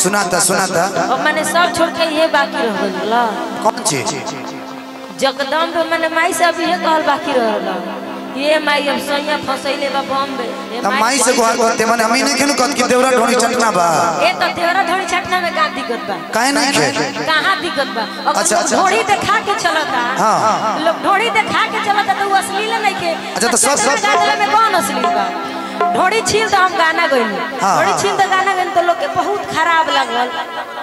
सुनाता सुनाता अब मैंने सब छोड़ के ये बाकी रह गइल ला कौन चीज जगदम्ब मैंने माई से अभी ये कहल बाकी रहला ये माई अब सैया फसैले बा बॉम्बे ये तब माई से गुहार करते माने हमी नहीं खेलू कत की देवरा ढोनी चटना बा ए तो तेरा धोड़ी छटना में का दिक्कत बा काहे नहीं खे कहाँ दिक्कत बा अगर अच्छा, लोग अच्छा, ढोड़ी देखा के चलता हाँ। लोग ढोड़ी देखा के चलता तो वो अश्लील नहीं के अच्छा, तो सब- सब- गाजला में कौन अश्लील बा ढोड़ी छील तो हम गाना गइनी हाँ, ढोड़ी हाँ। छील तो गाना गइनी तो लोग के बहुत खराब लगल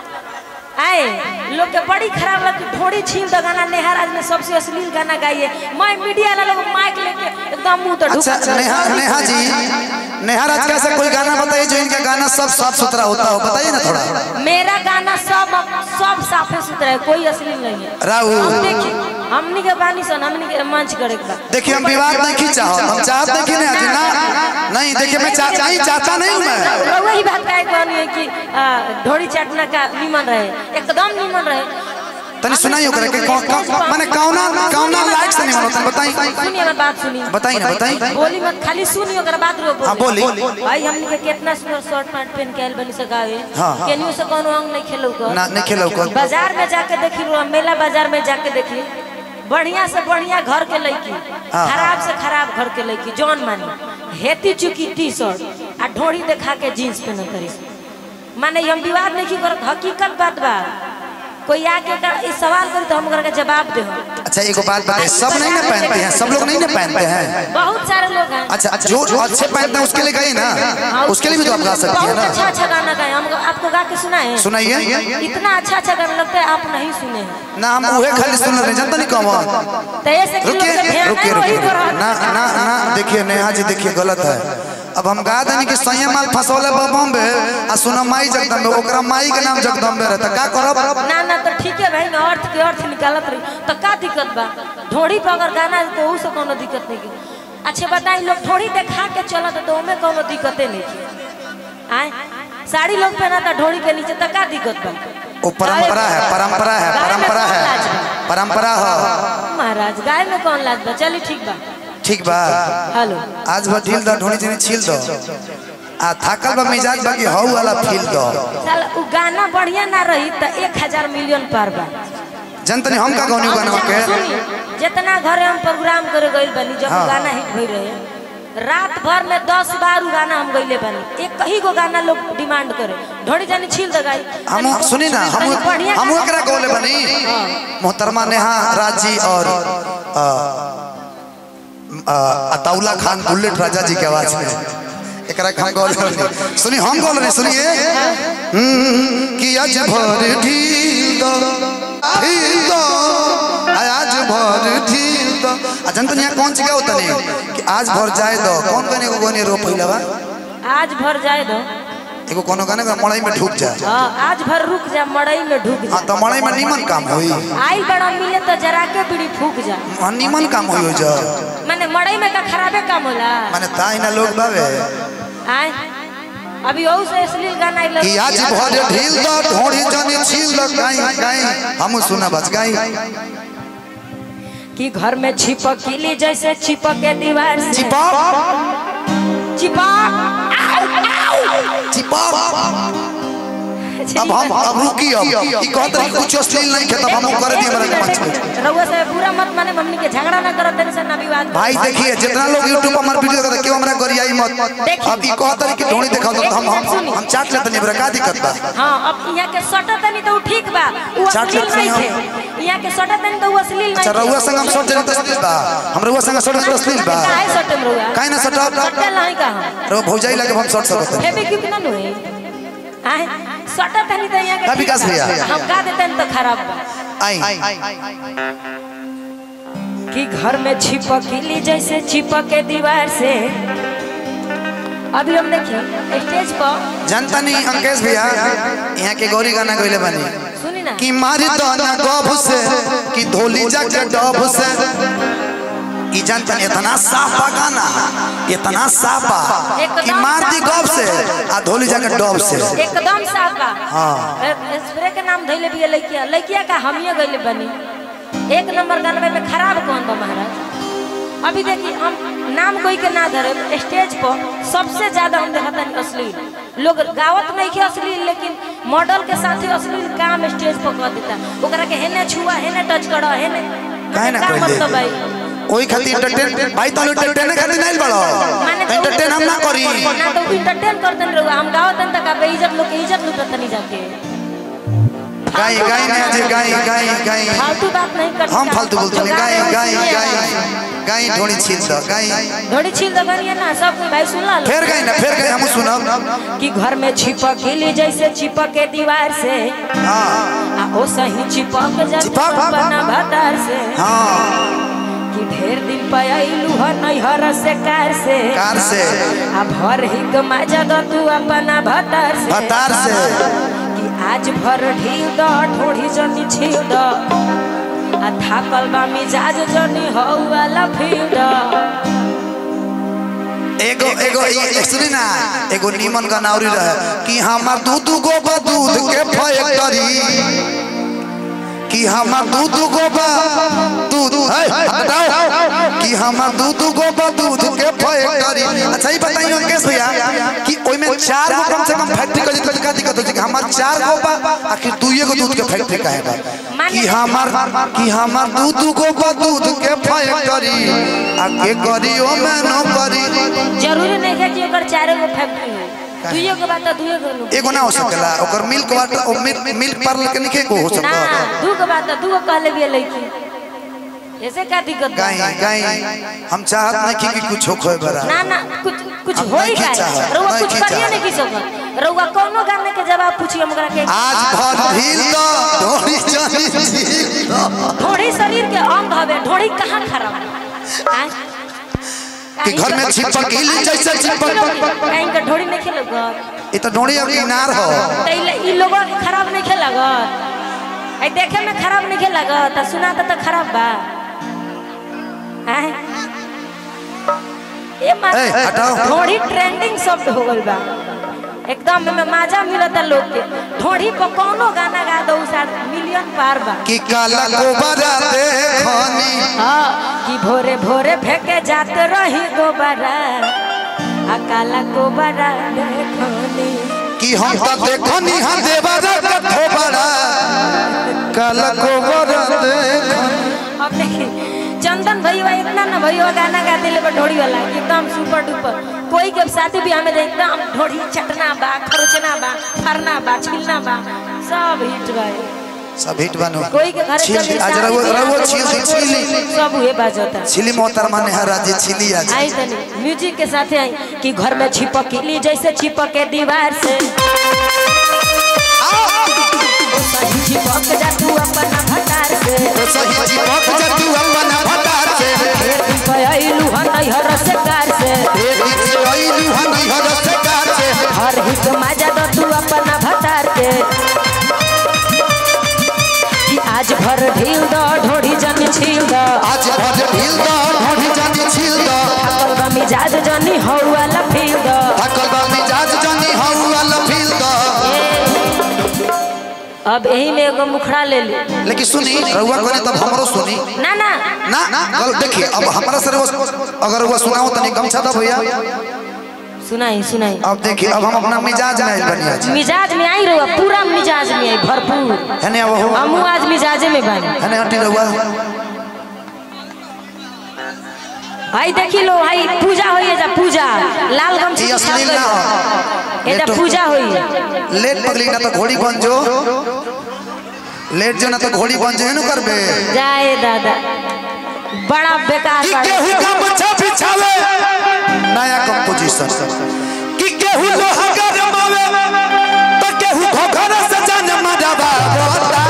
आए लोग के बड़ी खराब लगी ढोड़ी छील तो गाना नेहा राज ने सबसे अश्लील गाना गाइए मैं मीडिया वाला लोग माइक लेके एकदम मुंह तो ढुक अच्छा नेहा नेहा जी नेहा राज का ऐसा कोई गाना बताइए जो इनका गाना सब साफ सुथरा होता हो बताइए ना थोड़ा मेरा गाना सब सब साफे सुथरा है कोई अश्लील नहीं है राहुल। हम देखिए हमनी के बानी सन हमनी के मंच करे के बा देखिए हम विवाद नहीं की चाहो हम चाहते नहीं कि नहीं ना नहीं देखिए मैं चा, नहीं चाहता नहीं हूँ मैं रउआ ही बात काहे कहनी है कि आ, ढोड़ी चाटना का निमन रहे एकदम निमन रहे तनी सुनाइयो करे कि कौन कौन माने कौना कौना लायक से नहीं बनता बताई सुनिए हमारी बात सुनिए बताई ना बताई बोली मत खाली सुनिए ओकरा बात रो हाँ, बोली। भाई हमनी के कितना सुंदर शर्ट पैंट पहन के आइल बनी से गावे हाँ, हाँ। केनियो से कोनो अंग नहीं खेलो कर ना नहीं खेलो कर बाजार में जाके देखी रो मेला बाजार में जाके देखी बढ़िया से बढ़िया घर के लड़की हाँ। खराब से खराब घर के लड़की जौन मानी हेती चुकी टी शर्ट आ ढोड़ी देखा के जीन्स पहन करी माने हम विवाद नहीं करत हकीकत बात बा कोई आके कर इस सवाल करी तो हम ओकरा के जवाब दे अच्छा एगो बात बताइए सब नहीं ना पहनते हैं सब लोग नहीं ना पहनते हैं बहुत सारे लोग हैं अच्छा जो जो अच्छे पहनते हैं उसके लिए गई ना उसके लिए भी तो आप गा सकती है बहुत अच्छा ना अच्छा गाना गाए हम आपको गा के सुनाए सुनाइए इतना अच्छा अच्छा गाना लगता है आप नहीं सुने हैं ना हम उहे खाली सुन रहे हैं जानते नहीं कौन तो ऐसे कि लोग रुकिए के ध्यान रुकिए है वही रुकिए तो रहता ना ना ना देखिए नेहा जी देखिए गलत है अब हम गा देनी कि सैया माल फसौले बम्बे आ सुना माई जगदम्बे ओकरा माई के नाम जगदम्बे रहता का करब ना ना तो ठीक है भाई मैं अर्थ के अर्थ निकालत रही तो का दिक्कत बा ढोड़ी पर अगर गाना है तो उससे कोनो दिक्कत नहीं की अच्छा बताई लोग ढोड़ी देखा के चलत तो ओमे कोनो दिक्कते नहीं की आए साड़ी लोग पहनाता ढोड़ी के नीचे तो का दिक्कत बा वो परंपरा है परंपरा है गाय में परंपरा कौन है लाज बा? परंपरा है महाराज गाय में कौन लाज बा चली ठीक बा ठीक बा हेलो आज भर ढील दो ढोनी जनी छील दो आ थाकल बा मिजाज बाकी हौ वाला फील दो साला उ गाना बढ़िया ना रही तो एक हजार मिलियन पार बा जनतनी हम का गौनी गाना के सुनी जितना घरे हम प्रोग्राम करे गइल बनी जब हाँ। गाना हिट भई रहे रात भर में दस बार उ गाना हम गइले बनी एक ही गो गाना लोग डिमांड करे ढोड़ी जानी छील दे गाई हम सुनी ना हम तनी बढ़िया हम गाना- एकरा गौले बनी मोहतरमा नेहा राजी और अ, अ, अताउला खान बुलेट राजा जी के आवाज में एकरा के हम गौले बनी सुनी हम गौले नहीं सुनिए हम्म, कि आज भर ढील दो ढील दो आज भर ढील दो आ जनतनी यहाँ कौन सी होता नहीं कि आज भर जाए दो कौन कौन एगो गोनी रो पहिला बा आज भर जाए दो एगो कोनो गाने का मड़ई में ढुक जा हाँ आज भर रुक जा मड़ई में ढुक जा हाँ तो मड़ई में निमन काम होई आइल बड़ा मिले तो जरा के बीड़ी फूक जा हाँ, निमन काम होई हो जा मैंने मड़ई में का खराबे काम होला माने ताई ना लोग बावे आए अभी और से अश्लील गाना आइल कि आज भर ढील दो ढोड़ी जनी छील दो गाई गाई हम सुना बस गाई कि घर में छिपक किली जैसे चिपक के दीवार से चिपक चिपक चिपक अब हम अब रुकी अब ई कहत रही कुछ अश्लील नहीं खे तब हम कर दिए हमरा के मंच पे रउआ से पूरा मत माने मम्मी के झगड़ा ना करत देने से ना विवाद भाई देखिए जितना लोग YouTube पर हमार वीडियो देखता क्यों हमरा गरियाई मत अब ई कहत रही कि ढोड़ी दिखाओ तो हम हम हम चाट लेते नहीं हमरा का दिक्कत बा हाँ अब यहाँ के सटा तनी तो उ ठीक बा उ चाट अश्लील लेते नहीं हैं थे यहाँ के सटा तनी तो उ अश्लील अच्छा नहीं रउआ संग हम सट जने तस्लील बा हम रउआ संग सट तस्लील बा काहे सटम रउआ काहे ना सटब? सटे नहीं कहा रउआ भौजाई लगे हम सट सकत हनी। हेबे क्यों ना नुए आए सटा तनी तो यहाँ के का विकास भैया? हम का देते तो खराब बा आई कि घर में छिपकली जैसे चिपक के दीवार से अभी हम देखिए स्टेज पर जनता नहीं अंकेश भैया यहाँ के गौरी गाना गइले बानी सुनी ना कि मारी दाना गभ से कि धोली जाके डब से ई जनता नहीं इतना साफ बा गाना इतना साफ बा कि मार दी गभ से आ धोली जाके डब से एकदम साफ बा हाँ। ए- स्प्रे के नाम धैले भी लड़किया लड़किया का हमिए गइले बनी एक नंबर गानवे में खराब कौन बा महाराज अभी देखिए हम नाम कोई के ना धरे स्टेज पर सबसे ज्यादा हम देखता नहीं अश्लील लोग गावत नहीं के अश्लील लेकिन मॉडल के साथे अश्लील काम स्टेज पर कर देता ओकरा के हेने छुआ हेने टच करो हेने काहे ना का कइले? मतलब भाई ओही खातिर एंटरटेन भाई तो एंटरटेन खातिर नहीं बड़ो माने तो एंटरटेन हम ना करी ना तो इंटरटेन करतन रहो हम गाओ तन तक बे इज्जत लोग के इज्जत लुटत नहीं जाके गाई गाई ने आज गाई गाई गाई फालतू बात नहीं कर हम फालतू बोलते नहीं गाई गाई गाई गाई ढोड़ी छील दो गाई घोड़ी छील दो करिए ना सब कोई भाई सुन ला लो फिर गाई ना फिर गाई हम सुनब कि घर में छिपक गिली जैसे चिपक के दीवार से हां आ ओ सही चिपक जा चिपक? बना भतार से हां कि ढेर दिन पे आइलू ह नैहर से कार से कार से आ भर ही कमाजा दो तू अपना भतार से भतार से कि आज भर ढील दो ठोड़ी जनी छील दो आ थाकल बा मिजाज जनी हो वाला फील दो एगो एगो ई सुनी ना एगो नीमन का नाउरी रहे कि हमार दूध गो बा दूध के फैक्टरी कि हमार दूध गो बा दूध है बताओ कि हमार दूध गो बा दूध के फैक्टरी अच्छा ही बताइए अंकेश भैया कि ओइ में चार गो कम से कम फैक्ट्री का जितना का दिक्कत हो कि हमार चार गो बा आखिर दुइये गो दूध के फैक्ट्री काहे बा कि हमार कि हमार दूध गो बा दूध के फैक्टरी आ के करी ओ में नो करी जरूरी नहीं है कि ओकर चारे गो फैक्ट्री हो दुइये गो बात दुइये गो लोग एगो ना हो सकेला ओकर मिल्क वाटर ओ मिल्क मिल्क पार्लर के निके को हो ना सकता दू गो बात दू गो कहले भी लड़की ऐसे का दिक्कत बा? गाई गाई हम चाहत नहीं कि कि कुछ हो खोए बरा ना ना कुछ कुछ हम हो नहीं ही का खींचा है, रउआ नहीं कुछ खींचा करिए है। नहीं की सकत रउआ कोनो गाने के जवाब पूछिए हमरा के आज भर ढील दो ढोली जानी झील दो ढोड़ी शरीर के अंग हवे ढोड़ी कहाँ खराब है आय? कि घर में छिपक गिली जैसे छिपक कहीं का ढोड़ी नहीं खेलग ये तो ढोली अब किनार हो तैले ई लोगों के खराब नहीं खेलग आई देखे में खराब नहीं खेलग त सुना त खराब बा आय? ए मा ए, हटाओ। ढोड़ी ट्रेंडिंग शब्द हो गइल बा एकदम में मजा मिलता लोग के ढोड़ी पर कोनो गाना गा दो साथ मिलियन पार बा कि काला को बरा देखनी हाँ, कि भोरे भोरे फेंके जाते रही गोबरा आ काला गोबरा देखनी कि हम तो देखनी हां देवरा का थोबरा काला को बरा देखनी अब देखी चंदन भैया इतना ना भैया गाना गाते ले ढोड़ी वाला एकदम सुपर डुपर कोई के शादी ब्याह में जाए एकदम ढोड़ी चटना बा खरोचना बा फरना बा छिलना बा सब हिट बा सब हिट बनो कोई के घर छिली आज रहो रहो छिली छिली सब हुए बाजता छिली मोहतरमा ने हर आज छिली आज आई तनी म्यूजिक के साथ आई कि घर में छिपक ली जैसे छिपक के दीवार से सही चिपक जा तू अपना भतार से ओ सही चिपक जा तू अपना भतार से ढेर दिन पे अइलू हन नैहर से कार से ए दिन से आइलू हन हर से कार से हर हित माजा दो तू अपना भतार के कि आज भर ढील दो ढोड़ी जन छील दो आज भज ढील दो ढोढ़ी जानी छील दो थकल बा मिजाज जनी हो वाला फील दो थकल बा मिजाज जानी हऊ वाला फील दो अब यही में एगो मुखड़ा ले ली लेकिन सुनी रहुआ करे तब हमरो सुनी ना ना ना गल देखिए अब हमरा सर वो अगर वो सुनाओ तनी गमछा दो भैया सुनाई सुनाई अब देखिए अब हम अपना मिजाज में आइल बनी आज मिजाज में आई रहुआ पूरा मिजाज में आई भरपूर है ने वो हमू आज मिजाजे में बनी है ने हटी रहुआ भाई देखी लो भाई पूजा होइए जा पूजा लाल गमछी ई अश्लील ना हो एटा लेटो। पूजा होइए लेट पगली ना तो घोड़ी बन जो लेट जो ना तो घोड़ी बन जो न करबे जाए दादा बड़ा बेकार कि बात। केहू का बच्चा बिछावे नया कंपोजिशन कि केहू लोहा गरमावे तो केहू घोघर से जान मरवा बोता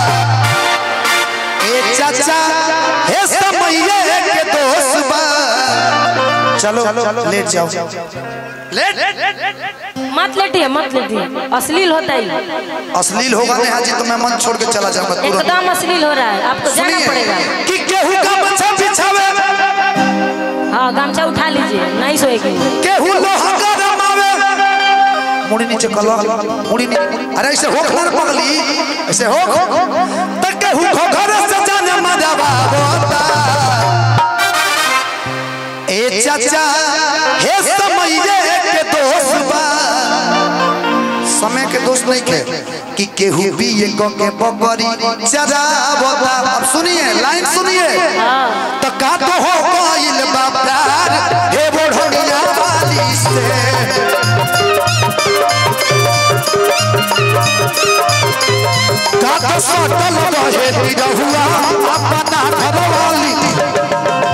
ए चाचा हे समये के दोस्त बा चलो लेट जाओ लेट मत लेटिए मत लेटिए अश्लील होता है अश्लील होगा नहीं हाजी तो मैं मन छोड़ के चला जाऊंगा तुरंत एकदम अश्लील हो रहा है आपको जाना पड़ेगा सुनिए कि केहू का बच्चा बिछावे हाँ गमछा उठा लीजिए नहीं सोएगी केहू लोहा गरमावे मुड़ी नीचे कलो मुड़ी नीचे अरे ऐसे हो खलर पगली ऐसे हो त केहू घोघर से जाने मजावा होता ए चाचा हे समये के दोस्त बा समय के दोस्त नहीं खे कि केहू भी ये को के बकरी चरावता अब सुनिए लाइन सुनिए तो का तो हो गइल बा प्यार हे बोढ़निया वाली से का तो सटल रहे रहुआ अपना घरवाली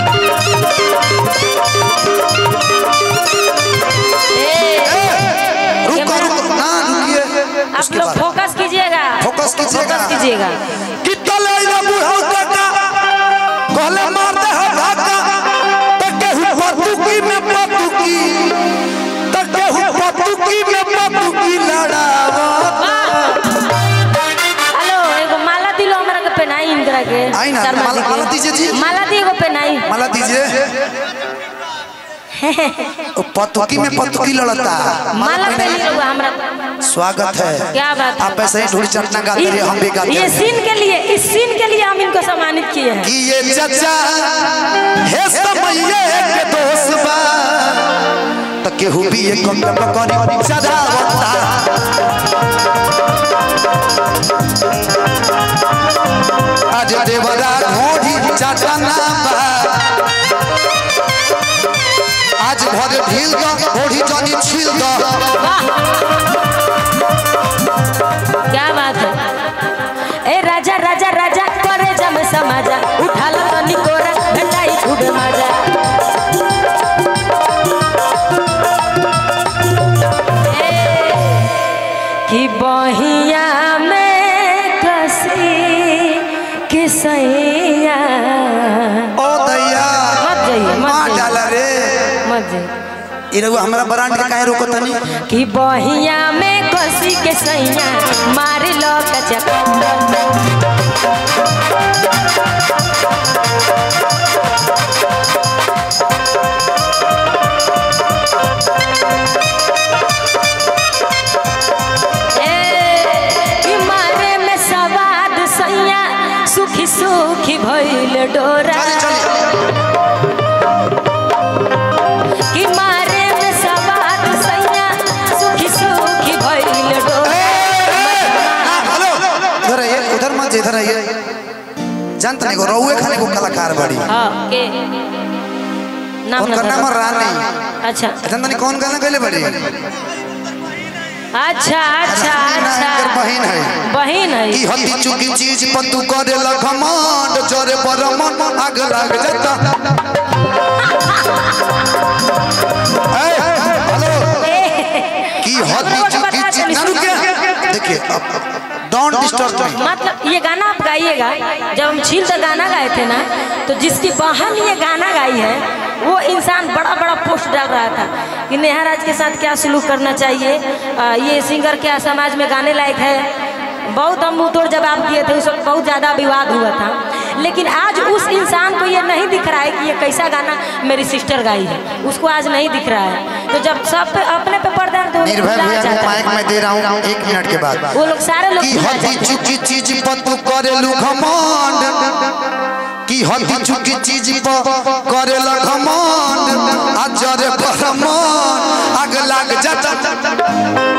रुको रुको ना रुकिए आप उसके लोग बाद फोकस कीजिएगा फोकस कीजिएगा। फोकस कीजिएगा कितले रे बुढ़ऊ काका कहले मार दे हो धाका त केहू पतुकी में पतुकी त केहू पतुकी में पतुकी लड़ावा हेलो एगो माला दिलो हमरा के पहनाई इनकरा के आई ना, शर्मा माला- जी के। माला दीजिए जी। माला दी एगो पहनाई माला दीजिए ओ पतुकी में पतुकी लड़ता माला पहनाइए। पहनी रहुआ हमरा स्वागत है क्या बात है? आप ऐसे ही ढूढ़ चटना गाते रहिए हम भी गाते ये हैं सीन के लिए इस सीन के लिए हम इनको सम्मानित किए हैं कि ये चचा हे समये के दोस्त बा त केहू भी एक कम करी चढ़ावता आज देवरा ढोढ़ी चटना बा आज भर ढील द ढोढ़ी जनी छील द वाह क्या बात है ए राजा राजा राजा करे जम समाजा उठा लो तनी कोरा घटाई खूब मजा ए, कि बहिया में कसी के सैया ओ दैया मत जाइए मत माँ जाइए डाला रे मत जाइए ई रहुआ हमरा ब्रांड के काहे रोको तनी कि बहिया में कसी के सैया मार लो कचक ए, कि मारे में सवाद सैया सुखी सुखी भइल डोरा चली चली कि मारे में सवाद सैया सुखी सुखी भइल डोरा हेलो इधर आइए उधर मत इधर आइए जानते नहीं को रहुए खाने को कलाकार बड़ी हाँ के नाम उनका ना नाम बताओ। रानी अच्छा जानते नहीं कौन गाना गले बड़ी अच्छा अच्छा रानी ना अच्छा इनकर बहिन है बहिन है की हती चुकी चीज पर तू करे लखमंड जरे पर मन आग लग जाता ए, हेलो की हती चुकी चीज ना रुकिए देखिए अब डोंट डिस्टर्ब मी मतलब ये गाना आप गाइएगा जब हम छील तो गाना गाए थे ना तो जिसकी बहन ये गाना गाई है वो इंसान बड़ा बड़ा पोस्ट डाल रहा था कि नेहा राज के साथ क्या सलूक करना चाहिए आ, ये सिंगर क्या समाज में गाने लायक है बहुत हम मुंह तोड़ जवाब दिए थे उस वक्त बहुत ज़्यादा विवाद हुआ था लेकिन आज उस इंसान को ये नहीं दिख रहा है कि ये कैसा गाना मेरी सिस्टर गाई है उसको आज नहीं दिख रहा है तो जब सब पे अपने पे पर्दा है तो वो निर्भय भुला भैया जाता को है। माइक में दे रहा हूँ एक मिनट के बाद वो लोग सारे लोग की भुला हती जाते हैं। चुकी चीज पर तू करेलू घमंड की हती चुकी चीज पर करेला घमंड आ जरे पर मन आग लाग जाता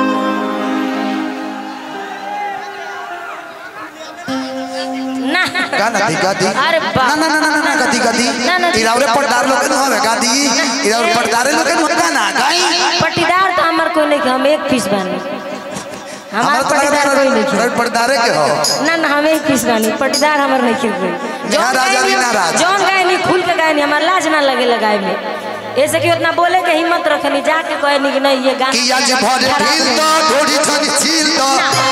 ना गाना दी गादी अरे ना बाप ना ना ना ना गादी गादी ना, ना, इरावरे पर्दार लोग न होवे गादी इरावरे पर्दारे लोग न गाना गाई पट्टीदार तो हमार कोई नहीं कि हम एक पीस बानी हमार हमारा तो पट्टीदार कोई नहीं लगा कि पर्दारे के हो ना ना हम एक पीस बानी पट्टीदार हमार नहीं खिल गई यहाँ राजा भी ना राज। जौन गाय नहीं खुल के गाय नहीं हमार लाज ना लगे लगाए में ऐसे कि उतना बोले के हिम्मत रखनी जाके कहे नहीं कि नहीं ये गाना कि आज भर ढील दो ढोड़ी छनी छील दो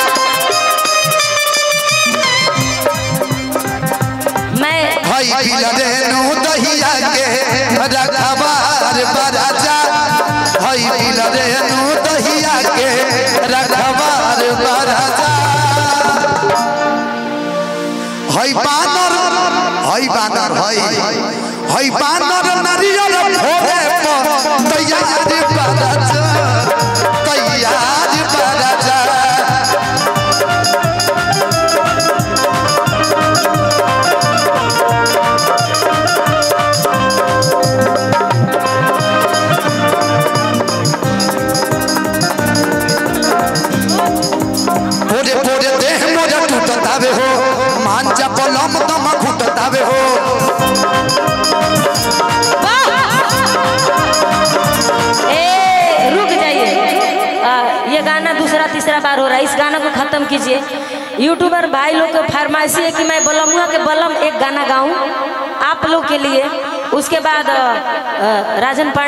मैं भाई पिला रेणु दहिया के रखबार बराजा भाई पिला रेणु दहिया के रखबार बराजा हई बानर हई बानर हई हई बानर नारियल फोड़े पर तैयार बराजा तैयार बराजा पोरे पोरे देह मोरा टूटतावे हो मांजा पलम तम घुटतावे हो ए रुक जाइए आ, ये गाना दूसरा तीसरा बार हो रहा है इस गाना को खत्म कीजिए यूट्यूबर भाई लोग को फरमाइशी है कि मैं बलमुआ के बलम एक गाना गाऊं आप लोग के लिए उसके बाद अ, अ, राजन पांडे